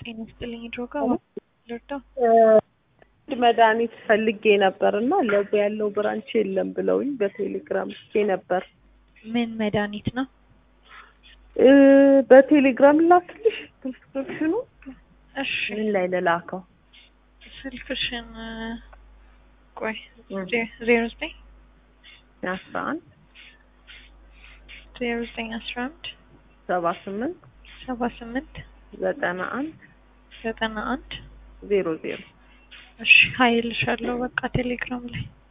ጤና ይስጥልኝ ድሮጋ ልርዳ መድኃኒት ፈልጌ ነበር እና ለቡ ያለው ብራንች የለም ብለውኝ በቴሌግራም ልኬ ነበር። ምን መድኃኒት ነው? እ በቴሌግራም ላክልሽ ፕሪስክሪፕሽኑ እሺ ምን ላይ ልላከው? ስልክሽን ቆይ እ ዜሮ ዘጠኝ አስራ አንድ ዜሮ ዘጠኝ አስራ አንድ ሰባ ስምንት ሰባ ስምንት ዘጠና አንድ ዘጠና አንድ ዜሮ ዜሮ እሺ ሀይልሻለሁ በቃ ቴሌግራም ላይ